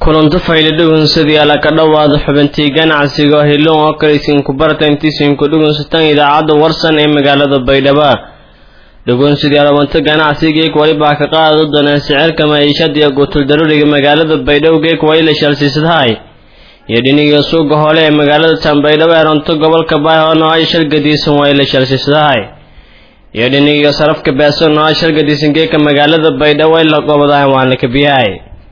kulanto faylidhugunsadii ala ka dhowaada xubintii ganacsiga hiloon oo kale isinku barta intiisinku dhugunsataan idaacadda warsan ee magaalada baydhabo dhugunsadii alawanto ganacsigeek walibaa ka qaada doonaan sicirka maciishada iyo guutuldaruriga magaalada baydhabo geek wayla shalsiisadahay iyo dhiniga suuga hole ee magaalada tanbaydhabo ee runto gobolka baayhono ay shalgadiisan wayla shalsiisadahay iyo dhiniga sarafka beeson oo ay shalgadiisan geeka magaalada baydhabo ay la gobadahan waana kabiyahay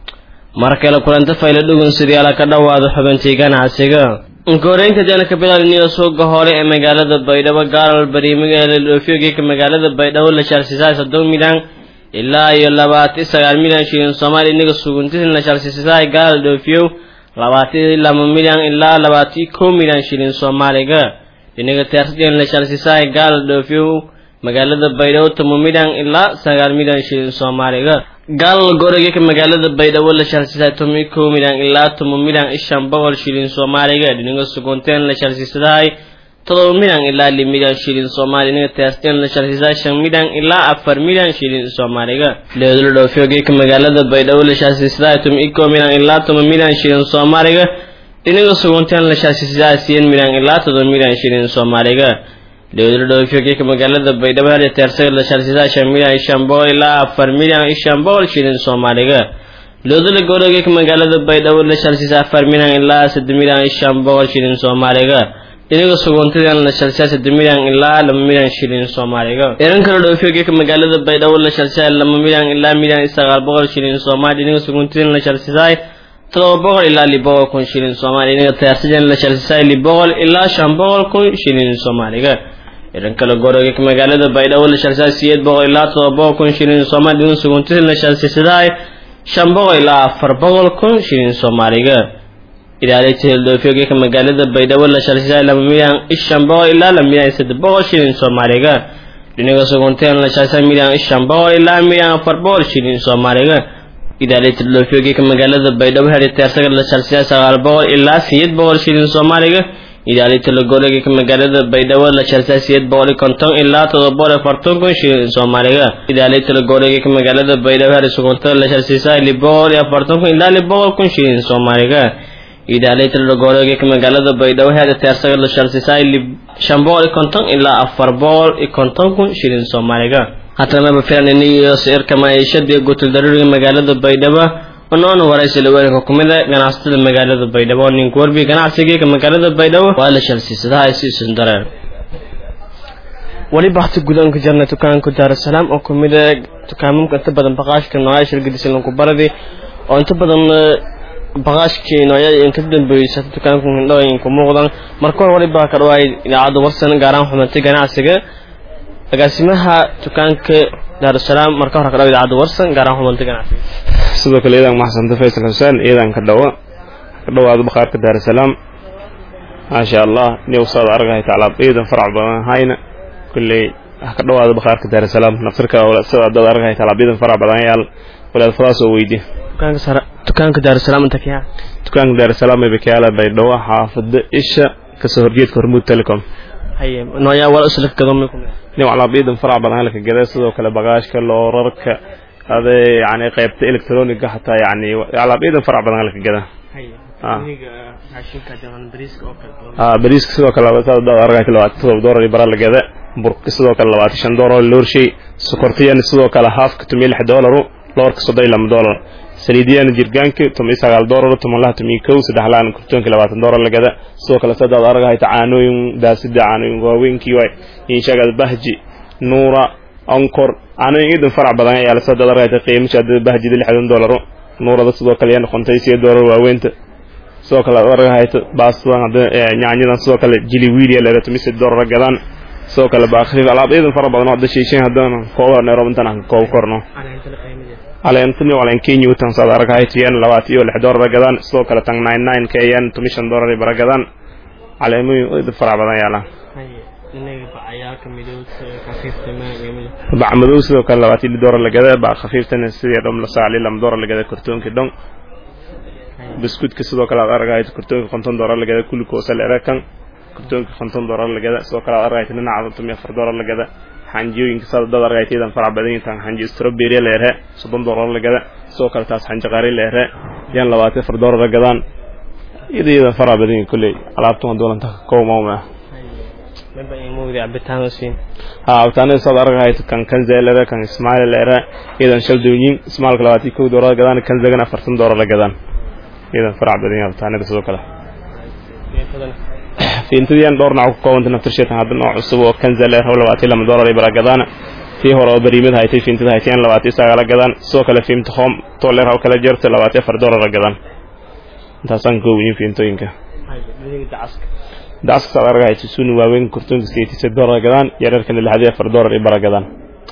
mar kale kulanta fayla dhugunsidii ala ka dhowaada xubintii ganacsiga koreynta janaka bilalniyo suuga hore ee magaalada baydhabo gaalal bariimiga ee la dhoofiyo geeka magaalada baydhabo la shalsiisahay soddon milyan ilaa iyo labaatan sagaal milyan shilin soomaali iniga suguntisin la shalsiisahay gaal dhoofiyo labaatan laba milyan ilaa labaatan kow milyan shilin soomaaliga iniga teersadien la shalsiisahay gaal dhoofiyo magaalada baydhabo toban milyan ilaa sagaal milyan shilin soomaaliga gaal gorogeka magaalada baydhabo la shalsiisahay toban kow milyan ilaa toban milyan ishan boqol shilin soomaaliga dhiniga sugunteen la shalsiisadahay todoba milyan ilaa lix milyan shilin soomaali iniga teersteen la shalsiisahay shan milyan ilaa afar milyan shilin soomaaliga leedula dhoofiyo geeka magaalada baydhabo la shalsiisadahay toban kow milyan ilaa toban milyan shilin soomaaliga dhiniga sugunteen la shalsiisadahay siyan milyan ilaa todoba milyan shilin soomaaliga dowlada dhoofiyo geeka magaalada baydhabo hada teersaga la shalsiisaha shan milyan shan boqol ilaa afar milyan shan boqol shilin soomaaliga loodala gowra geeka magaalada baydhabo la shalsiisa afar milyan ilaa saddex milyan shan boqol shilin soomaaliga iniga suguntadan la shalsiya saddex milyan ilaa laba milyan shilin soomaaliga eran kale dhoofiyo geeka magaalada baydhabo la shalsiya laba milyan ilaa milyan sagaal boqol shilin soomaali iniga suguntadan la shalsiisahay todoba boqol ilaa lix boqol kun shilin soomaali iniga teersadan la shalsiisahay lix boqol ilaa shan boqol kun shilin soomaaliga iran kale goroga magaalada baydhabo la shalsiyahay siyeed boqol ilaa todoba boqol kun shilin soomaali dhiniga suguntidan la shalsiisadahay shan boqol ilaa afar boqol kun shilin soomaaliga ilaalinta heldoofiyogeeka magaalada baydhabo la shalsiisahay laba milyan shan boqol ilaa laba milyan saddex boqol shilin soomaaliga dhiniga suguntidan la shalsiyahay milyan shan boqol ilaa milyan afar boqol shilin soomaaliga ilaalinta heldoofiyogeeka magaalada baydhabo heriteersaga la shalsiyahay sagaal boqol ilaa siyeed boqol shilin soomaaliga ilaalinta lagorega magaalada baydhabo la shalsiya siyeed boqol konton ilaa todoba boqol afartan kun shilin soomaaliga ilaalinta lagorega magaalada baydhabo hari suguntada la shalsiisa lix boqol iyo afartan kun ilaa lix boqol kun shilin soomaaliga ilaalinta lagorega magaalada baydhabo hari teersaga la shalsiisa shan boqol iyo konton ilaa afar boqol iyo konton kun shilin soomaaliga haddana maba filan iniyo sicirka maciishada gutul daruuriga magaalada baydhabo onoona waraysi laweerka kumida ganacsatada magaalada baydhabo ninku warbi ganacsigeeka magaalada baydhabo waa la shalsiisadaha siisun dareen weli bakti gudaanka jarna dukaanka daarusalaam oo kumida dukaamamka inta badan baqaashka nooyaa shirgadisan lagu baradi oo inta badan baqaashkii nooyaa inka dambeysata dukaanka hindhooyinka muuqdan marka hore wali baa ka dhawaay idaacadda warsan gaaraan xumantay ganacsiga agaasimaha dukaanka daarusalaam marka hore ka dhawa idaacadda warsan gaaraan xumantay ganacsiga sidoo kale iyadan maxsanta faysal xuseen iyadan ka dhawa ka dhawaado bakhaarka daarusalaam maasha allah niwsaad argahay taclaab iyadan farac badan hayna kulley ka dhawaado bakhaarka daarusalaam nafsirka sida dad argahay taclaab iyadan farac badan yaal walaad fadaas oo weydi dukaanka daarusalaam inta kiyaa dukaanka daarusalaam ee bakaala baydhabo xaafada isha kasoo horjeedka hormuud telecom haye nooyaa wala usla gadoomay kumid nin calaab iyadan farac badan halka gada sidoo kale bagaashka loorarka ade yani qaybta electroniga hataa yani alaabiyadan farac badan halka gada bariiska sidoo kale argayta labaatan todoba doolar bara la gada burka sidoo kale labaatan shan doolar loorshay sokortiyana sidoo kale haafka tomiyo lix doolaru loorka soddon iyo laba doolar saliidiyana jirgaanka tomiyo sagaal doolar tobanlaha tomiyo kow saddex laana kurtoonka labaatan doolar la gada sidoo kale sadaad argahayta caanooyin daasida caanooyin waaweynkii waay inshagada bahji nuura onkor caanooyin iidan farac badan ayaa lasoo dadarayta qiimasha bahjida lixdan doolaro nuurada sidoo kale yaa noqontay siyo doolar waaweynta sidoo kale argahayta baastadan nyaanyadan sidoo kale jili wiiliya leerato mise doolar gadaan sidoo kale baakhiif alaab iidan fara badan oo hadda sheeshin haddana kooba neerob intaan aan koob korno caleentani caleen kenya utan saad argahayta yan labaatan iyo lix doolar gadaan sidoo kale tan nine nine ka yan tomishan doolar bara gadaan caleemooyin iidan farac badan yaalaan bac madow sidoo kale labaatan li doolar la gada bac khafiiftana sidii dhom la saali lama doolar la gada kartoonkii dhon biskuudka sidoo kale aad argahayto kartoonka konton doolar la gada kulli koosa leere kan kartoonka konton doolar la gada sidoo kale aad argahayto dhinaca tomiyo afar doolar la gada xanjiyooyinka saad dad argahayto iyadan farac badan yihiin xanji strawberry leere soddon doolar la gada sidoo kale taas xanji qari leere yan labaatan afar doolara gadaan iyada iyadan faraa badan yihin kolley alaabtuma doolanta kow mauma ha abtaanada saad argahayto kan kanzelere kan ismailere iyadan shal doonyin ismaalka labaatan kow doolara gadaan kanzagan afartan doolara gadaan iyadan farac badan yihin abtaanada sidoo kale fiintadiyan dhowr nooc ku koobanta naftirsheetan hadda nooc cusub oo kanzaleer oo labaatan lama doolar ay bara gadaan tii hore oo bariimada haytay fiintada haytayan labaatan sagaala gadaan sidoo kale fiimta home toler oo kala jeerta labaatan afar doolara gadaan intaasaan koobayin fiintooyinka dacaska saad arga hayto suni waaweyn kurtoonka sideetisa doolar gadaan yareerkana lixdii afar doolar ay bara gadaan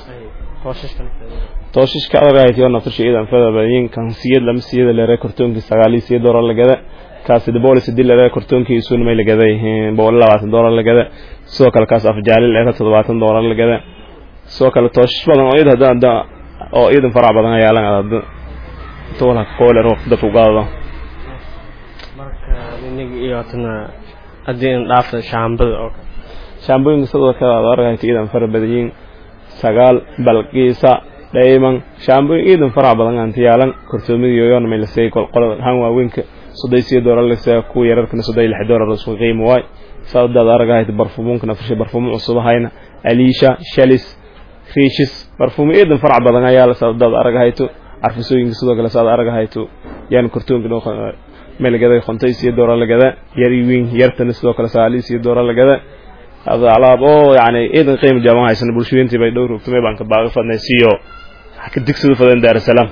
tooshiska arga haytay oo naftirsha iyadan fada badanyin kan siyad lama siyada leere kurtoonkii sagaalii siya doolar la gada kaasi bolis hadii la leeyahay kortoonkii isuuna may la gaday boqol labaatan doolar la gada sidoo kale kaas afjaalil eera toddobaatan doolar la gada sidoo kale tooshish badan oo iyada hadda oo iyadan farac badan ayaa lan adada toolha kooler waqti dadku gaadado marka iniga iyo tana haddii in dhaafta shaambada oo kale shaambooyinka sidoo kale aad argahayta iyadan fara badanyiin sagaal balqiisa dhayman shaambooyin iyadan farac badan aanti yaalan kortoomidii yoyon may la seeyay qolada han waaweynka soday siyo doolar lasa kuwa yararkana soday lix doolar isku qiimo waay saadaad aragahayta barfumuunka nafsha barfumo cusubahayna aliisha shalis riishis barfumo iyadan farac badan ayaa saadaad aragahayto carfisooyinka sidoo kale saad aragahayto yaan kortoonka meel lagada qontay siyo doolar lagada yar wiin yartana sidoo kale saali siyo doolar lagada hada alaab oo yani iyadan qiimo jaaban haysana bulshooyintii bay dhowr rugtumay baan ka baaqi fadnay siyo ka digsada fadan daarasalaam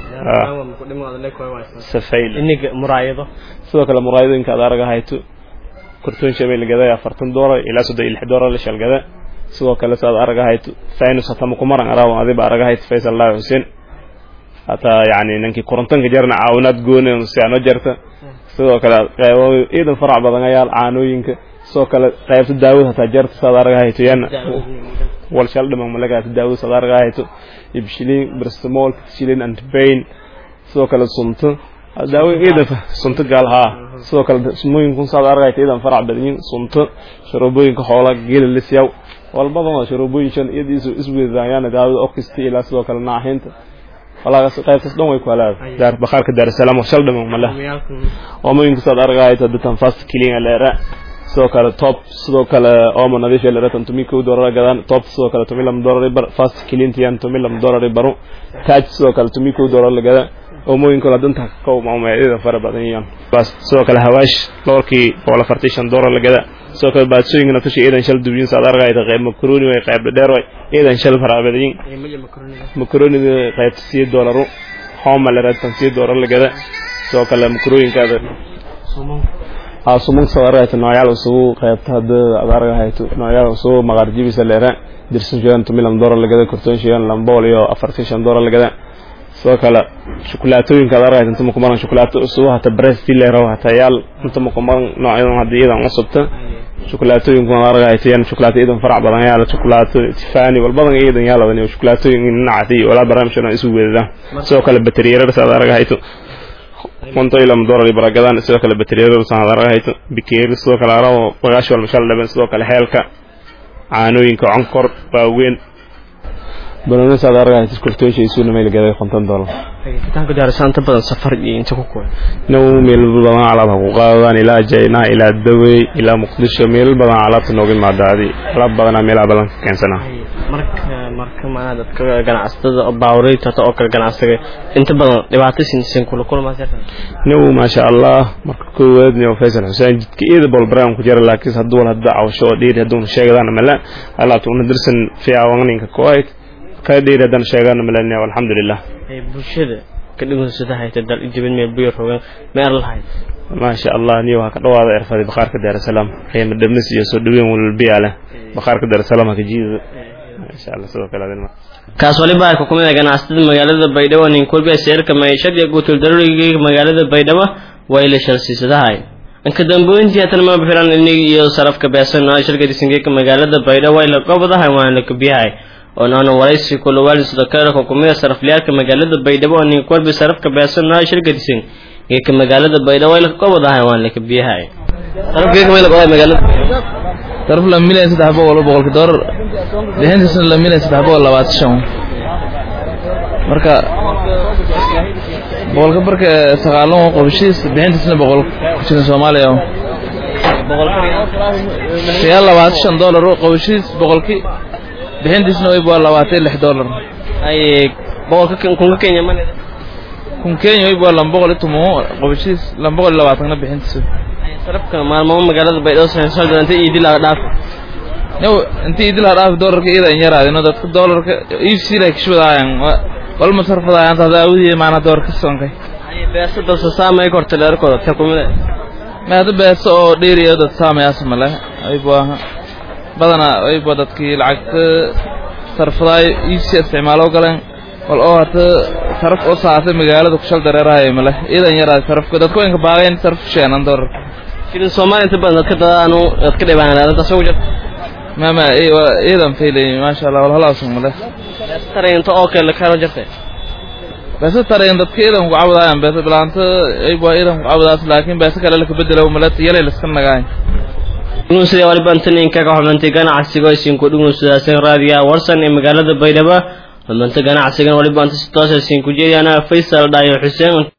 safayl iniga muraayado sidoo kale muraayadooyinka aad araga hayto kortoon shabay lagada afartan doolar ilaa soddon iyo lix doolar la shalgada sidoo kale saad araga hayto fainus hatama kumaran araawan adiba araga hayto faysal laahi xuseen hataa yani ninkii korontanka jarna caawinaad gooni si ano jarta sidoo kale qeybo iidan farac badan ayaa caanooyinka sidoo kale qaybta daawad hataa jarta saad araga hayto yan wal shal dhiman malagaata daawad saad araga hayto ibshilin bristmol shilin antibain sidoo kale sunto daawo iidan sunto gaal haa sidoo kale sumooyinkun saad argayta iidan farac badanyin sunto sharoobooyinka xoola geela lisyaw walbadan waa sharoobooyin shan iyadiisu iswedaayaan daawada okisti ilaa sidoo kale naaxinta walaagaas qaybtaas dhan way ku halaada daar bakhaarka daarasalaam shal dhiman male oomooyinka saad argayta datan fast killing leera sidoo kale top sidoo kale omo nadiif leera tan tumi kow doolar gadaan top sidoo kale tumi lam doolar bar fast kilintiyan tumi lam doolar baro taaj sidoo kale tumi kow doolar lagada oomooyinka la danta kow maameeyada fara badan yihiin bas sidoo kale hawaash doorkii boqol afartan shan doolar lagada sidoo kale baadsooyinka naftashi iidan shal dubyin saad argayta qayb makaroni way qayb dheer way iidan shal fara badan makaronida qaybta sii doolaru homa leera tan sii doolar lagada sidoo kale makarooyinkaada aa sumunka saad argayta noocyaal usugu qaybta hadda aad argahayto noocyaal usugu maqaar jibisa leera dirsan sheegan tumi lam doolar lagada kortoon sheegan lambool iyo afartan shan doolar lagada sidoo kale shukulaatooyinka aad argayta inta makumaran shukulaato usugu hata brest leero hata yaal inta makumaran noocyadan hadda iyadan cusubta shukulaatooyinku aad argayta yan shukulaato iyadan farac badan yaala shukulaato tifani walbadan iyadan yaaladan iyo shukulaatooyin nacati walaa barnaamijkan isu weedadaan sidoo kale bateriyeerarsa aad argahayto konto ila doolar baragadaan sidoo kale bateriyeerar saan arga hayto bikeeri sidoo kale arabo bagaash wal mashal dhaban sidoo kale heelka caanooyinka conkor waaweyn banaana saad arga hayto kortoosha isuuna meel gaday konton doolar fitaanka daarsaanta badan safar iyo inta ku kuwa now meel badan alaab ha ku qaadadaan ilaa jayna ilaa dawey ilaa muqdisho meel badan alaabta nooga imaadaadi alaab badanaa meelaha badan ka keensana marka marka maanaa dadka ganacsatada baawreyta oo kale ganacsiga inta badan dhibaato sinsin kula kulmaas now maasha allah marka koowaad nio faysal xuseen jidka iyada bol brown ku jira laakiin hadduu wal hadda cawsho oo dheeri hadduuna sheegadaan mala alaabta una dirsan fiicawaninka kooayd ka dheeri haddaan sheegaan malania alxamdulilah bulshada ka dhigansada hayta dal ijibin meel buyar rogan meer lahayd maasha allah niyo waxaa ka dhawaada erfaday bakhaarka daarasalaam qiimo dhamis iyo soo dhaweyn walbiyaa leh bakhaarka daarasalaam haka jiida insha allah sidoo kale adin kaas waliba ay ku kumid ganacsatada magaalada baydhabo nin kulbiya seerka maciishad iyo guutul daruuriga magaalada baydhabo way la shalsiisadahay inka dambooyintii hatan ma bixiran inig iyo sarafka beesan oo shirka disingeeka magaalada baydhabo way la qabadahay waan la kabiyahay oo naana waraysi kula waalid kale ku kumid sarafliyaalka magaalada baydhabo oo nin kulbi sarafka beesan oo shirka disin geeka magaalada baydhabo way la qabadahay waan la kabiyahay sarafkeeka way la qabadahay magaalada saraf la milyan saddex boqol boqolka doolar bixintiisna la milyan saddex boqol labaatan shan marka boqolka barka sagaalon qabashiis bixintiisna boqol ku jiran soomaaliya sagaal labaatan shan dollar qabashiis boqolki bixintiisna wayb waa labaatan lix dollar ay boqolka kunka kenya man kun kenya wayb waa laba boqol iyo toban qabashiis laba boqol iyo labaatanna bixintiisa sarafka maalmamo magaalada baydhabo soo duranta iidi laga dhaaf new intii idil hadhaaf doolarka iyada in yaraadino dadka doolarka iibsiila kishbadaayan walma sarfadaayan hada awdiye maana doolarka sonkay beesa dadsa saamay korta leerkooda ta kumida ma hada beesa oo dheeriya dad saamayaas male ayba badana ayba dadkii lacagta sarfadaay iibsi isticmaalo galeen wal oo hata saraf oo saatay magaalada kushal dareerahay male iyadan yaraad sarafka dadka inka baaqayn sarf sheenan doolarka shilin soomaaliya inta badan dadka dadaanu dadka dhibaan arintaas ugu jirta mama iyadan faylay maasha allah walhalaasan male taraynta oo kale karo jirta beesa tarayn dadka iyadan ku cabudaayan beesa bilaanta ayba iyadan ku cabudaas laakiin beesa kale laka bedelo male yalay laska nagaay dhugunsida waliba intaninka ka xubnantay ganacsiga isinku dhugunsadaaseen raadiyaha warsan ee magaalada baydhabo xubnanta ganacsigan waliba inta si toosa isinku jeediyana faysal dhaayo xuseen